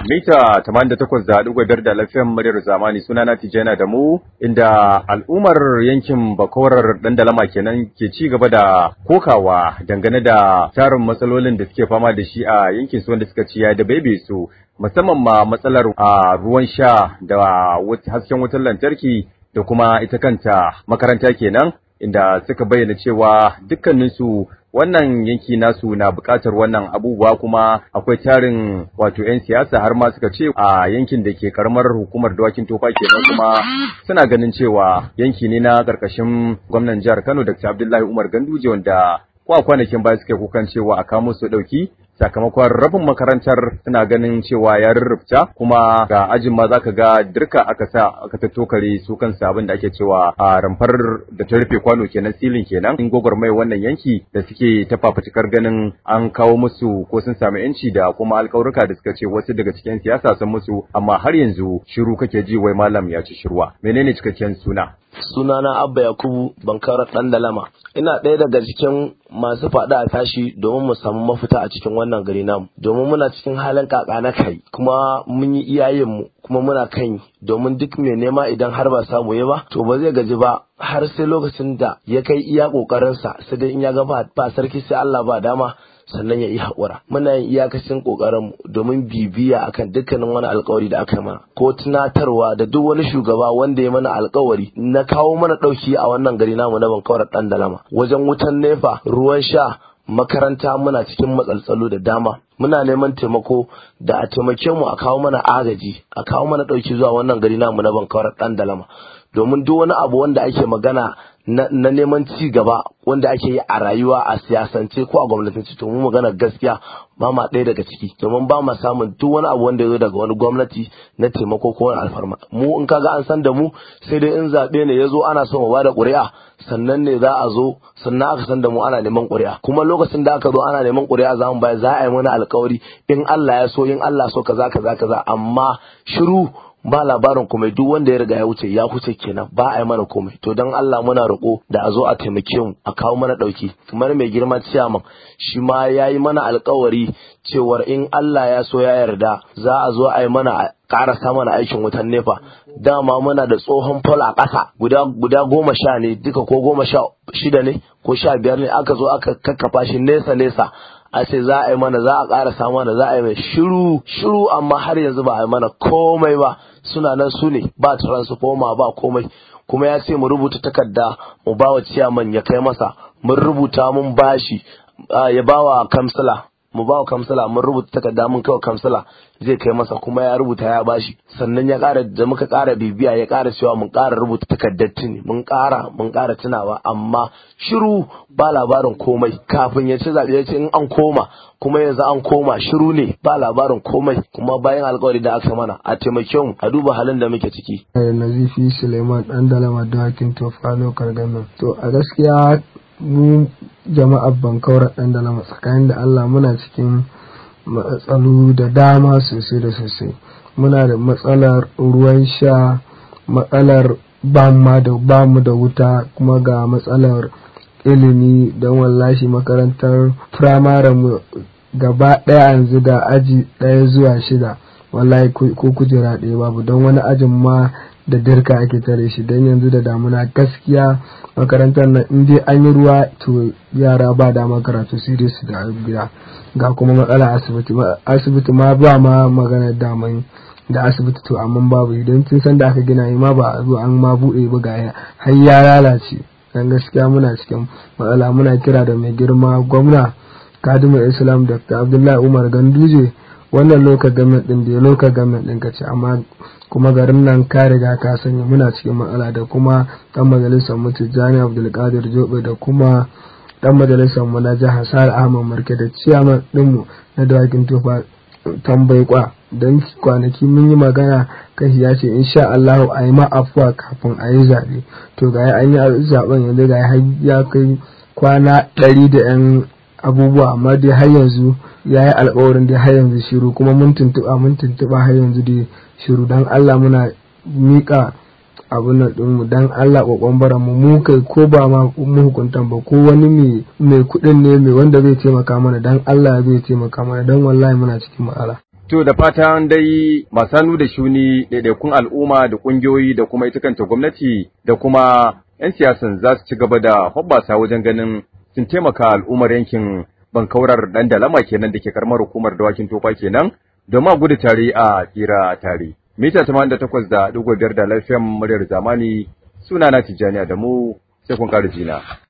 mita 88.5 da lafiyan muryar zamani sunana Tijjana da mu inda al'ummar yankin Bakorar Dandalama kenan ke ci gaba da kokawa dangane da tarin matsalolin da suke fama da shi a yankin su wanda suka ci ya da bebe su musamman ma matsalar a ruwan sha da hasken wutar lantarki da kuma ita kanta makaranta kenan inda suka bayyana cewa dukkaninsu wannan yanki nasu na buƙatar wannan abubuwa kuma akwai tarin wato 'yan siyasa har ma suka ce a yankin da ke karamar hukumar dawakin tofa kenan kuma suna ganin cewa yanki ne na ƙarƙashin gwamnan jihar Kano Dr. Abdullahi Umar Ganduje wanda kwa kwanakin baya suke kukan cewa a kamo su ɗauki sakamakon rabin makarantar suna ganin cewa ya rurrufta kuma ga ajin ma zaka ga dirka aka sa aka tattokare su kansu abin da ake cewa a ramfar da ta rufe kwano kenan silin kenan in mai wannan yanki da suke ta fafutukar ganin an kawo musu ko sun samu yanci da kuma alƙawarka da suka ce wasu daga cikin siyasa sun musu amma har yanzu shiru kake ji wai malam ya ci shirwa menene cikakken suna sunana abba yakubu bankara dan dalama ina ɗaya daga cikin masu faɗa a tashi domin mu samu mafita a cikin wannan gari namu domin muna cikin halin kaka na kai kuma mun yi iyayenmu kuma muna kan domin duk mai nema idan har ba samu ya ba to ba zai gaji ba har sai lokacin da ya kai iya kokarinsa sai dai in ya ga ba sarki sai Allah ba dama sannan ya yi haƙura muna yin iyakacin ƙoƙarin domin bibiya akan dukkanin wani alkawari da aka mana ko tunatarwa da duk wani shugaba wanda ya mana alkawari na kawo mana ɗauki a wannan gari namu na bankawar ɗan dalama wajen wutan nefa ruwan sha makaranta muna cikin matsaltsalo da dama muna neman taimako da a taimake mu a kawo mana agaji a kawo mana ɗauki zuwa wannan gari namu na bankawar ɗan dalama domin duk wani abu wanda ake magana na, neman ci gaba wanda ake yi a rayuwa a siyasance ko a gwamnatance to mu magana gaskiya ba ma ɗaya daga ciki domin ba ma samun duk wani abu wanda ya zo daga wani gwamnati na taimako ko wani alfarma mu in kaga an san da mu sai dai in zaɓe ne ya zo ana so mu bada ƙuri'a sannan ne za a zo sannan aka san da mu ana neman ƙuri'a kuma lokacin da aka zo ana neman ƙuri'a za mu bayar za a yi mana alƙawari in Allah ya so in Allah so kaza kaza kaza amma shiru ba labarin komai duk wanda ya riga ya wuce ya wuce kenan ba a yi mana komai to don Allah muna roƙo da a zo a taimake mu a kawo mana ɗauki kamar mai girma ciyaman shi ma ya yi mana alkawari cewar in Allah ya so ya yarda za a zo a yi mana ƙarasa mana aikin wutan nefa dama muna da tsohon fol a ƙasa guda guda goma sha ne duka ko goma sha shida ne ko sha biyar ne aka zo aka kakkafa shi nesa nesa a ce za a yi mana za a ƙara mana za a yi mai shiru shiru amma har yanzu ba a yi mana komai ba suna nan su ne ba transformer ba komai kuma ya ce mu rubuta takarda mu ba wa ciyaman ya kai masa mun rubuta mun bashi ya ba wa kamsila mu ba wa kamsila mun rubuta takarda mun kai wa kamsila zai kai masa kuma ya rubuta ya bashi sannan ya ƙara da muka ƙara bibiya ya ƙara cewa mun ƙara rubuta takardar tuni mun ƙara mun ƙara tunawa amma shiru ba labarin komai kafin ya ci zaɓe ya ce in an koma kuma yanzu an koma shiru ne ba labarin komai kuma bayan alƙawari da aka mana a taimake mu a duba halin da muke ciki. Nazifi Suleiman ɗan dalama dawakin tofa lokar gamin. To a gaskiya mu jama'ar bankaura ɗan dalama tsakanin da Allah muna cikin matsalu da dama sosai da sosai muna da matsalar ruwan sha matsalar bamu da wuta kuma ga matsalar ilimi don wallashi makarantar firamare mu gaba ɗaya yanzu da aji ɗaya zuwa shida wallahi ko kujera ɗaya babu don wani ajin ma da dirka ake tare shi don yanzu da damuna gaskiya makarantar nan in dai an yi ruwa to yara ba dama karatu sai dai su da gida ga kuma matsala asibiti asibiti ma ba ma magana daman da asibiti to amma babu idan tun san da aka gina yi ma ba a zo an ma buɗe ba ga har ya lalace dan gaskiya muna cikin matsala muna kira da mai girma gwamna kadimul islam dr abdullahi umar ganduje wannan loka gamen din da loka gamen din ka ce amma kuma garin nan ka riga ka sanya muna cikin matsala da kuma dan majalisar mu Tijjani Abdulkadir Jobe da kuma dan majalisar mu na jihar Sa'ad Ahmad Marke da ciyaman din mu na dawakin tufa tambayi kwa don kwanaki mun yi magana kashi ya ce insha Allah a yi ma afuwa kafin a yi zaɓe to ga an yi zaɓen yanzu ga ya kai kwana ɗari da yan abubuwa amma dai har yanzu ya yi alkawarin dai har yanzu shiru kuma mun tuntuɓa mun tuntuɓa har yanzu dai shiru don Allah muna miƙa abin nan ɗinmu don Allah ƙoƙon bara mu mu kai ko ba ma mu hukuntan ba ko wani mai kuɗin ne mai wanda zai taimaka mana don Allah zai taimaka mana don wallahi muna cikin matsala. To da fatan dai masu hannu da shuni ɗaiɗaikun al'umma da ƙungiyoyi da kuma ita kanta gwamnati da kuma 'yan siyasan za su ci gaba da hoɓɓasa wajen ganin sun taimaka al'ummar yankin bankaurar ɗan dalama kenan da ke karamar hukumar dawakin tofa kenan domin a gudu tare a tsira tare. Mita tamanin da takwas da ɗigo biyar da lafiyan muryar zamani suna na Tijjani da mu sai kun ƙara jina.